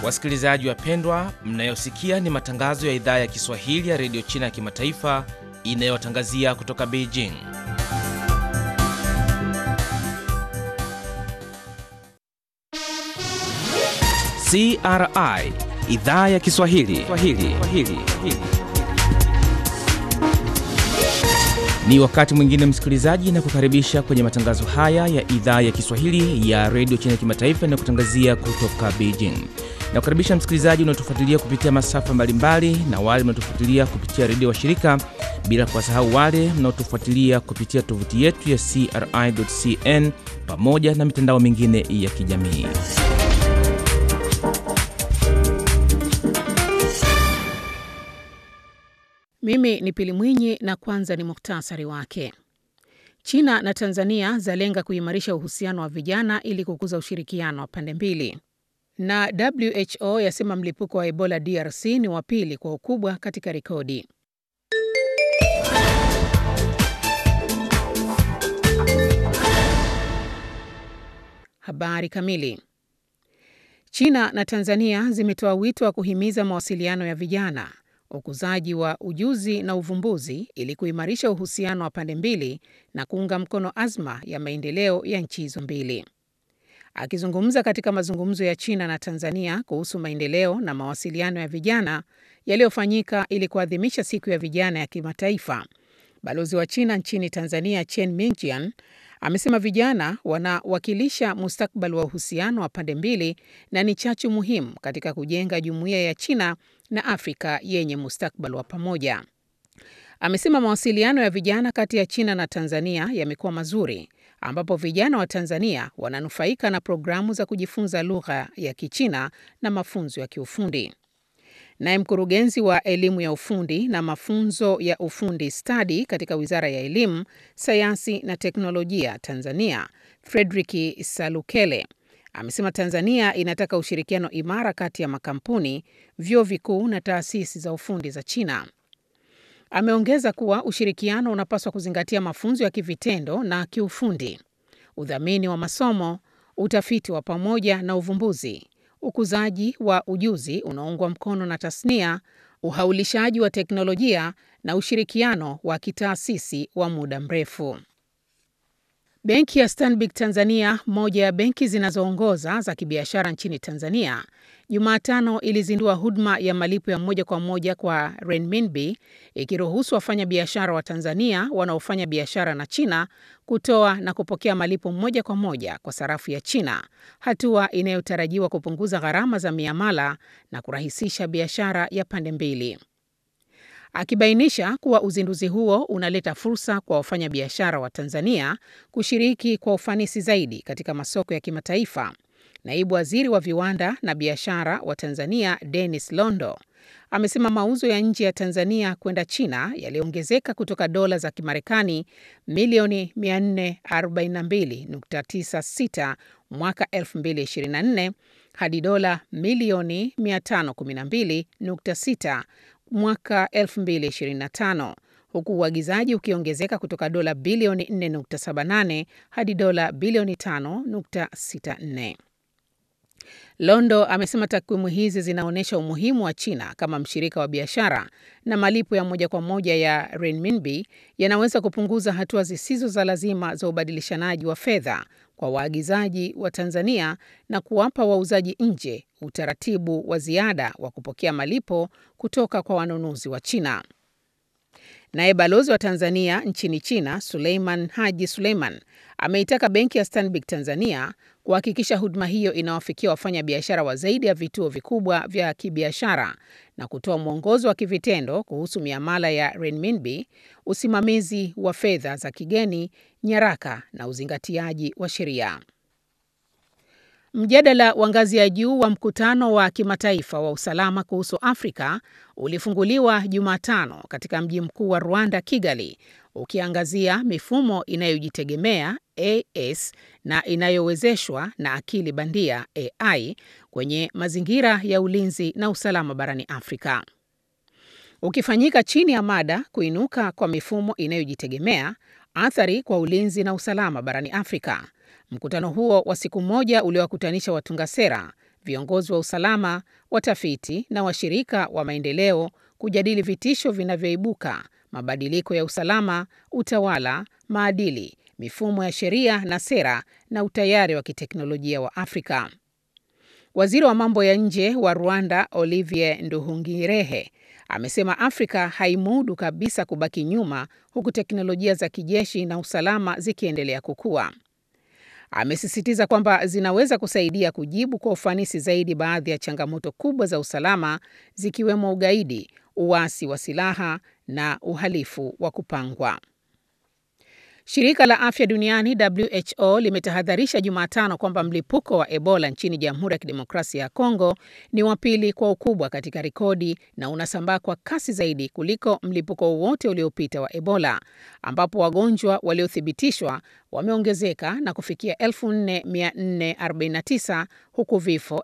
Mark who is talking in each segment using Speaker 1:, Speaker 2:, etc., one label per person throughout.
Speaker 1: Wasikilizaji wapendwa, mnayosikia ni matangazo ya idhaa ya Kiswahili ya redio China ya kimataifa inayotangazia kutoka Beijing. CRI idhaa ya Kiswahili Swahili. Swahili. Ni wakati mwingine msikilizaji, na kukaribisha kwenye matangazo haya ya idhaa ya Kiswahili ya redio China ya kimataifa inayokutangazia kutoka Beijing. Na kukaribisha msikilizaji unaotufuatilia kupitia masafa mbalimbali na wale mnaotufuatilia kupitia redio wa shirika, bila kuwasahau wale mnaotufuatilia kupitia tovuti yetu ya CRI.cn pamoja na mitandao mingine ya kijamii.
Speaker 2: Mimi ni Pili Mwinyi na kwanza ni muktasari wake. China na Tanzania zalenga kuimarisha uhusiano wa vijana ili kukuza ushirikiano wa pande mbili. Na WHO yasema mlipuko wa Ebola DRC ni wa pili kwa ukubwa katika rekodi. Habari kamili. China na Tanzania zimetoa wito wa kuhimiza mawasiliano ya vijana ukuzaji wa ujuzi na uvumbuzi ili kuimarisha uhusiano wa pande mbili na kuunga mkono azma ya maendeleo ya nchi hizo mbili. Akizungumza katika mazungumzo ya China na Tanzania kuhusu maendeleo na mawasiliano ya vijana yaliyofanyika ili kuadhimisha siku ya vijana ya kimataifa, balozi wa China nchini Tanzania Chen Mingjian amesema vijana wanawakilisha mustakabali wa uhusiano wa pande mbili na ni chachu muhimu katika kujenga jumuiya ya China na Afrika yenye mustakabali wa pamoja. Amesema mawasiliano ya vijana kati ya China na Tanzania yamekuwa mazuri, ambapo vijana wa Tanzania wananufaika na programu za kujifunza lugha ya Kichina na mafunzo ya kiufundi. Naye mkurugenzi wa elimu ya ufundi na mafunzo ya ufundi stadi katika Wizara ya Elimu, Sayansi na Teknolojia Tanzania, Frederick Salukele amesema Tanzania inataka ushirikiano imara kati ya makampuni, vyuo vikuu na taasisi za ufundi za China. Ameongeza kuwa ushirikiano unapaswa kuzingatia mafunzo ya kivitendo na kiufundi, udhamini wa masomo, utafiti wa pamoja na uvumbuzi, ukuzaji wa ujuzi unaoungwa mkono na tasnia, uhaulishaji wa teknolojia na ushirikiano wa kitaasisi wa muda mrefu. Benki ya Stanbic Tanzania, moja ya benki zinazoongoza za kibiashara nchini Tanzania, Jumatano ilizindua huduma ya malipo ya moja kwa moja kwa renminbi, ikiruhusu wafanyabiashara wa Tanzania wanaofanya biashara na China kutoa na kupokea malipo moja kwa moja kwa sarafu ya China, hatua inayotarajiwa kupunguza gharama za miamala na kurahisisha biashara ya pande mbili. Akibainisha kuwa uzinduzi huo unaleta fursa kwa wafanyabiashara wa Tanzania kushiriki kwa ufanisi zaidi katika masoko ya kimataifa, naibu waziri wa viwanda na biashara wa Tanzania Dennis Londo amesema mauzo ya nje ya Tanzania kwenda China yaliongezeka kutoka dola za Kimarekani milioni 442.96 mwaka 2024 hadi dola milioni 512.6 mwaka 2025 huku uagizaji ukiongezeka kutoka dola bilioni 4.78 hadi dola bilioni 5.64. Londo amesema takwimu hizi zinaonyesha umuhimu wa China kama mshirika wa biashara na malipo ya moja kwa moja ya renminbi yanaweza kupunguza hatua zisizo za lazima za ubadilishanaji wa fedha kwa waagizaji wa Tanzania na kuwapa wauzaji nje utaratibu wa ziada wa kupokea malipo kutoka kwa wanunuzi wa China. Naye balozi wa Tanzania nchini China, Suleiman Haji Suleiman, ameitaka benki ya Stanbic Tanzania kuhakikisha huduma hiyo inawafikia wafanyabiashara wa zaidi ya vituo vikubwa vya kibiashara na kutoa mwongozo wa kivitendo kuhusu miamala ya renminbi, usimamizi wa fedha za kigeni, nyaraka na uzingatiaji wa sheria. Mjadala wa ngazi ya juu wa mkutano wa kimataifa wa usalama kuhusu Afrika ulifunguliwa Jumatano katika mji mkuu wa Rwanda, Kigali, ukiangazia mifumo inayojitegemea AS na inayowezeshwa na akili bandia AI kwenye mazingira ya ulinzi na usalama barani Afrika. Ukifanyika chini ya mada kuinuka kwa mifumo inayojitegemea, athari kwa ulinzi na usalama barani Afrika. Mkutano huo wa siku moja uliowakutanisha watunga sera, viongozi wa usalama, watafiti na washirika wa maendeleo kujadili vitisho vinavyoibuka, mabadiliko ya usalama, utawala, maadili, mifumo ya sheria na sera na utayari wa kiteknolojia wa Afrika. Waziri wa mambo ya nje wa Rwanda, Olivier Nduhungirehe, amesema Afrika haimudu kabisa kubaki nyuma huku teknolojia za kijeshi na usalama zikiendelea kukua. Amesisitiza kwamba zinaweza kusaidia kujibu kwa ufanisi zaidi baadhi ya changamoto kubwa za usalama zikiwemo ugaidi, uasi wa silaha na uhalifu wa kupangwa. Shirika la Afya Duniani WHO limetahadharisha Jumatano kwamba mlipuko wa Ebola nchini Jamhuri ya Kidemokrasia ya Kongo ni wa pili kwa ukubwa katika rekodi na unasambaa kwa kasi zaidi kuliko mlipuko wowote uliopita wa Ebola, ambapo wagonjwa waliothibitishwa wameongezeka na kufikia 4449 huku vifo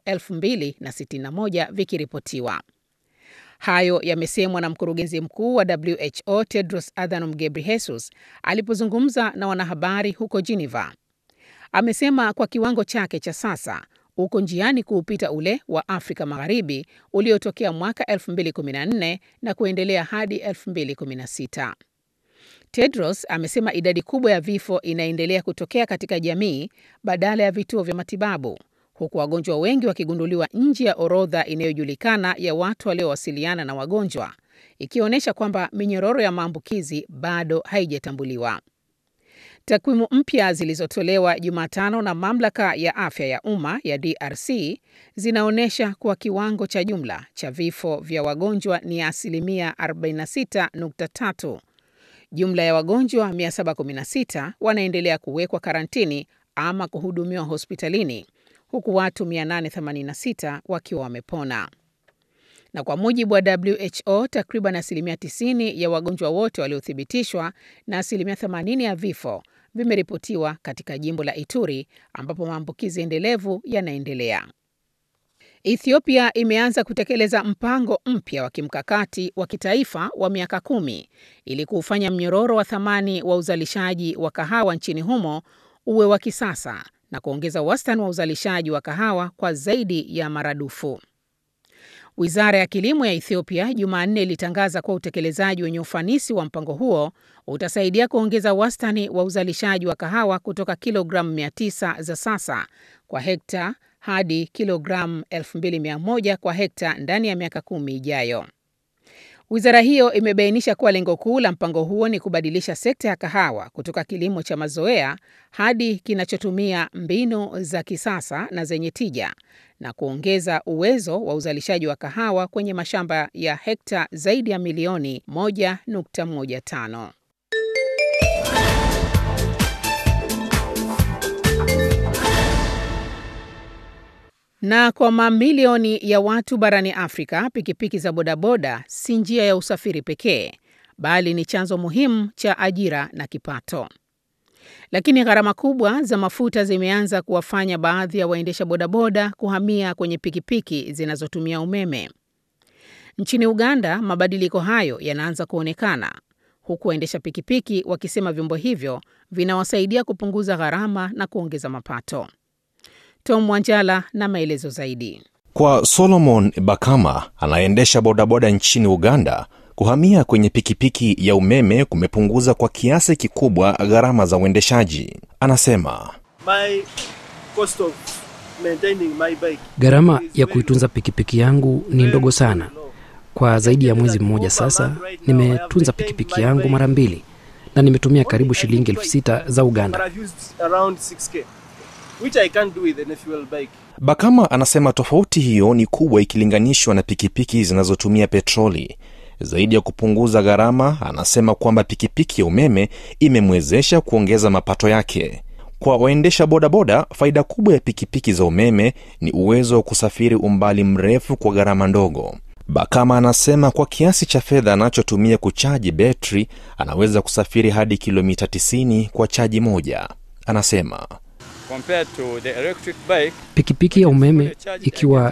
Speaker 2: 2061 vikiripotiwa. Hayo yamesemwa na mkurugenzi mkuu wa WHO Tedros Adhanom Ghebreyesus alipozungumza na wanahabari huko Geneva. Amesema kwa kiwango chake cha sasa uko njiani kuupita ule wa Afrika Magharibi uliotokea mwaka 2014 na kuendelea hadi 2016. Tedros amesema idadi kubwa ya vifo inaendelea kutokea katika jamii badala ya vituo vya matibabu huku wagonjwa wengi wakigunduliwa nje ya orodha inayojulikana ya watu waliowasiliana na wagonjwa, ikionyesha kwamba minyororo ya maambukizi bado haijatambuliwa. Takwimu mpya zilizotolewa Jumatano na mamlaka ya afya ya umma ya DRC zinaonyesha kuwa kiwango cha jumla cha vifo vya wagonjwa ni asilimia 46.3. Jumla ya wagonjwa 716 wanaendelea kuwekwa karantini ama kuhudumiwa hospitalini huku watu 886 wakiwa wamepona. Na kwa mujibu wa WHO, takriban asilimia 90 ya wagonjwa wote waliothibitishwa na asilimia 80 ya vifo vimeripotiwa katika jimbo la Ituri ambapo maambukizi endelevu yanaendelea. Ethiopia imeanza kutekeleza mpango mpya wa kimkakati wa kitaifa wa miaka kumi ili kuufanya mnyororo wa thamani wa uzalishaji wa kahawa nchini humo uwe wa kisasa na kuongeza wastani wa uzalishaji wa kahawa kwa zaidi ya maradufu. Wizara ya kilimo ya Ethiopia Jumanne ilitangaza kuwa utekelezaji wenye ufanisi wa mpango huo utasaidia kuongeza wastani wa uzalishaji wa kahawa kutoka kilogramu 900 za sasa kwa hekta hadi kilogramu 2100 kwa hekta ndani ya miaka kumi ijayo. Wizara hiyo imebainisha kuwa lengo kuu la mpango huo ni kubadilisha sekta ya kahawa kutoka kilimo cha mazoea hadi kinachotumia mbinu za kisasa na zenye tija na kuongeza uwezo wa uzalishaji wa kahawa kwenye mashamba ya hekta zaidi ya milioni 1.15. Na kwa mamilioni ya watu barani Afrika, pikipiki za bodaboda si njia ya usafiri pekee, bali ni chanzo muhimu cha ajira na kipato. Lakini gharama kubwa za mafuta zimeanza kuwafanya baadhi ya waendesha bodaboda kuhamia kwenye pikipiki zinazotumia umeme. Nchini Uganda, mabadiliko hayo yanaanza kuonekana, huku waendesha pikipiki wakisema vyombo hivyo vinawasaidia kupunguza gharama na kuongeza mapato. Tom Wanjala na maelezo zaidi.
Speaker 3: Kwa Solomon Bakama anayeendesha bodaboda nchini Uganda, kuhamia kwenye pikipiki ya umeme kumepunguza kwa kiasi kikubwa gharama za uendeshaji. Anasema
Speaker 4: gharama ya kuitunza pikipiki yangu ni ndogo sana. Kwa zaidi ya mwezi mmoja sasa, nimetunza pikipiki yangu mara mbili na nimetumia karibu shilingi elfu sita za Uganda.
Speaker 3: Which I can't do with an fuel bike. Bakama anasema tofauti hiyo ni kubwa ikilinganishwa na pikipiki zinazotumia petroli. Zaidi ya kupunguza gharama, anasema kwamba pikipiki ya umeme imemwezesha kuongeza mapato yake. Kwa waendesha bodaboda, faida kubwa ya pikipiki za umeme ni uwezo wa kusafiri umbali mrefu kwa gharama ndogo. Bakama anasema kwa kiasi cha fedha anachotumia kuchaji betri, anaweza kusafiri hadi kilomita 90 kwa chaji moja. Anasema
Speaker 4: Pikipiki ya umeme ikiwa